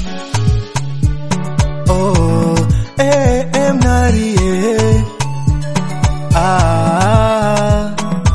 Oh, eh, eh, mnari, eh. Ah.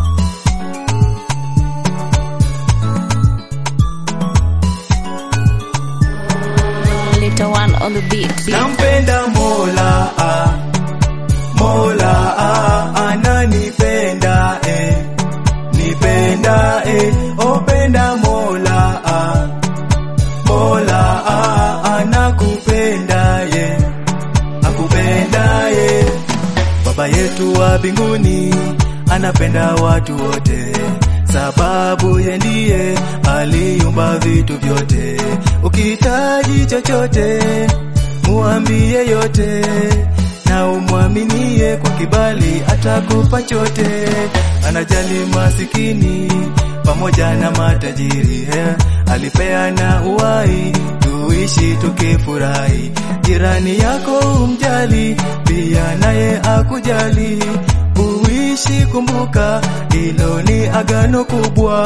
Little one on the beat. beat. Nampenda Mola, ah. Mola ah, ananipenda eh. Nipenda eh. Openda Mola ah. Mola ah, anakupenda ye. Akupenda ye. Baba yetu wa mbinguni anapenda watu wote, sababu ye ndiye aliumba vitu vyote. Ukihitaji chochote, muambie yote, na umwaminie kwa kibali, atakupa chote. Anajali masikini pamoja na matajiri, eh, alipeana uhai tuishi tukifurahi. Jirani yako umjali, pia naye akujali. Uishi kumbuka, hilo ni agano kubwa.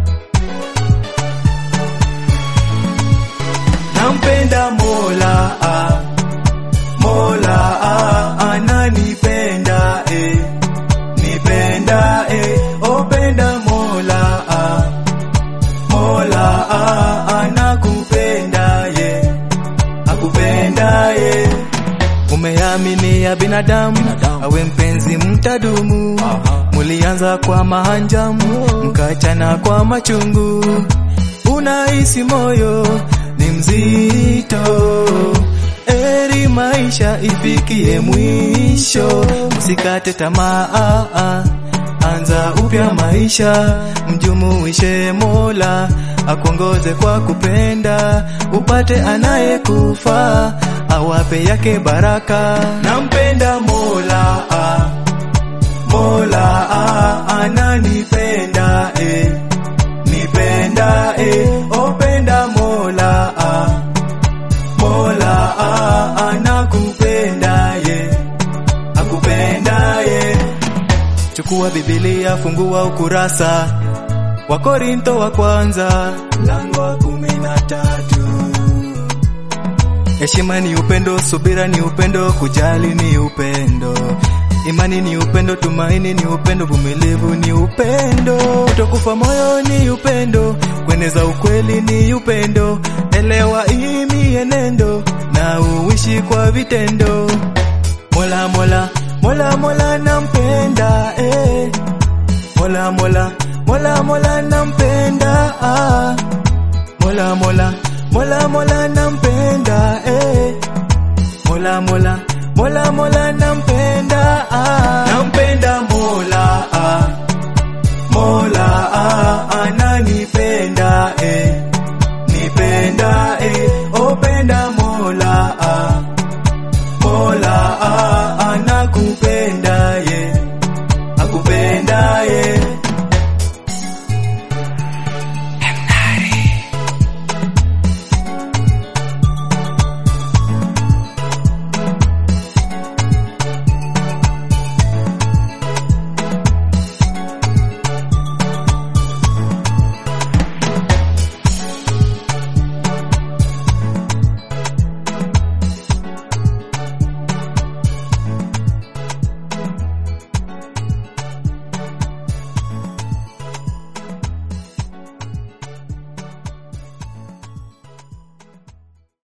Nampenda Mola, ah, Mola ah, ananipenda eh, nipenda eh, openda Mola ah, Mola ah, anakupenda ye, akupenda ye. Umeamini ya binadamu, awe mpenzi mtadumu. Mulianza kwa mahanjamu, mkachana kwa machungu. Unahisi moyo ni mzito, eri maisha ifikie mwisho. Usikate tamaa, anza upya maisha, mjumuishe Mola akuongoze kwa kupenda, upate anayekufaa awape yake baraka. Nampenda Mola, ah, Mola ah, ananipenda eh, nipenda eh, openda Mola ah, Mola ah, anakupenda ye, akupenda ye. Chukua Biblia, fungua ukurasa wa Korinto wa kwanza mlango wa kumi na tatu. Heshima ni upendo, subira ni upendo, kujali ni upendo, imani ni upendo, tumaini ni upendo, vumilivu ni upendo, kutokufa moyo ni upendo, kueneza ukweli ni upendo. Elewa hii mienendo na uishi kwa vitendo. Mola, Mola, Mola, Mola nampenda eh. Mola, Mola, Mola, Mola nampenda ah. Mola, Mola, Mola, Mola nampenda